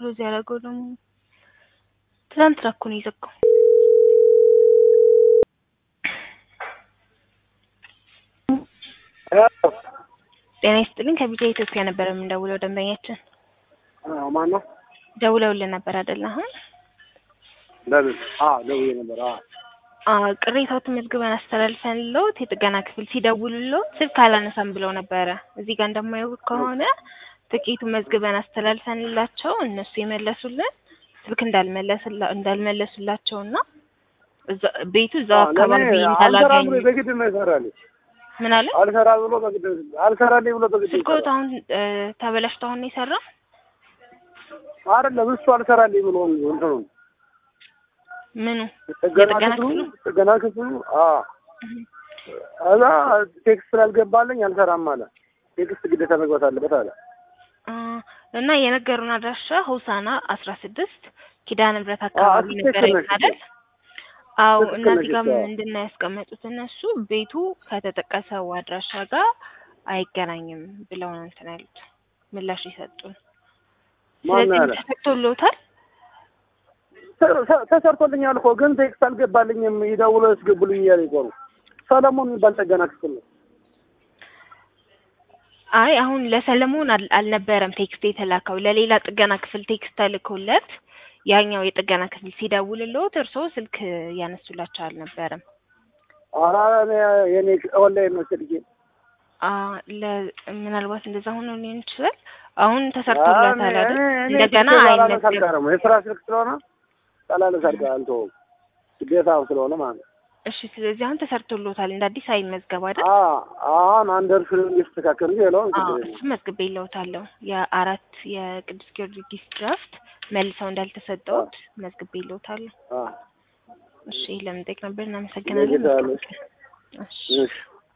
ክሎዝ ያደረገው ደግሞ ትናንትና እኮ ነው የዘጋው። ጤና ይስጥልኝ ከቢጃ ኢትዮጵያ ነበር የምንደውለው ደንበኛችን ማን ነው? ደውለውልን ነበር አይደል አሁን ለምን? አዎ ደውዬ ነበር። አዎ አዎ ቅሬታዎትን መዝግበን አስተላልፈንልዎት የጥገና ክፍል ሲደውሉልዎት ስልክ አላነሳም ብለው ነበረ። እዚህ ጋር እንደማየው ከሆነ ጥቂቱን መዝግበን አስተላልፈንላቸው እነሱ የመለሱልን ስልክ እንዳልመለስላ እንዳልመለሱላቸውና እዛ ቤቱ እዛው አካባቢ አልሰራ እንዳላገኙ ብሎ በግድ ነው ይሰራል። ምን አለ አልሰራ ብሎ በግድ አልሰራልኝ ብሎ በግድ ስልክዎት ይሰራል። አሁን እ ተበላሽቶ አሁን ነው የሰራው? አይደለም እሱ አልሰራልኝ ብሎ እንትኑ ምኑ ጥገና የጥገና ክፍሉ ክፍሉ? ጥገና ክፍሉ አዎ እዛ ቴክስት ስላልገባልኝ አልሰራም አለ። ቴክስት ግዴታ መግባት አለበት አለ። አ እና የነገሩን አድራሻ ሆሳና አስራ ስድስት ኪዳነ ምሕረት አካባቢ ትክክል ነበር ነሽ። አይደል? አዎ ትክክል እና እዚህ ነሽ። ጋር አዎ። ምንድን ነው ያስቀመጡት እነሱ ቤቱ ከተጠቀሰው አድራሻ ጋር አይገናኝም ብለው ነው እንትን ያሉት ምላሽ የሰጡን። ማን ስለዚህ ያለ? ተሰጥቶልዎታል? ተ- ተ- ተሰርቶልኛል እኮ ግን ቴክስት አልገባልኝም። ይደውሎ ያስገቡልኝ እያለ ይቆሩ ሰለሞን የሚባል ጥገና ክፍል ነው። አይ አሁን ለሰለሞን አል- አልነበረም ቴክስት የተላከው ለሌላ ጥገና ክፍል ቴክስት ተልኮለት ያኛው የጥገና ክፍል ሲደውልልዎት እርስዎ ስልክ ያነሱላቸው አልነበረም። ኧረ እኔ የኔ ኦንላይን ነው ስልኬ። አ ለ ምናልባት እንደዛ ሆኖ ሊሆን ይችላል። አሁን ተሰርቶለታል አይደል? እንደገና አይመዝገብ አልቀረም የስራ ስልክ ስለሆነ ጠላለስ አድርጋ አልተወውም ግዴታው ስለሆነ ማለት ነው። እሺ፣ ስለዚህ አሁን ተሰርቶሎታል እንደ አዲስ አይመዝገብ አይደል? አዎ አሁን አንድ እርሱ እንዲስተካከል እንጂ ሌላውን አዎ ችግር የለም። እሱ መዝግቤ ይለውታለሁ። የአራት የቅዱስ ጊዮርጊስ ድራፍት መልሰው እንዳልተሰጠውት መዝግቤ ይለውታለሁ። አዎ እሺ ለምን ጠይቅ ነበር። እናመሰግናለን። ለጌታ ያለሽ። እሺ እሺ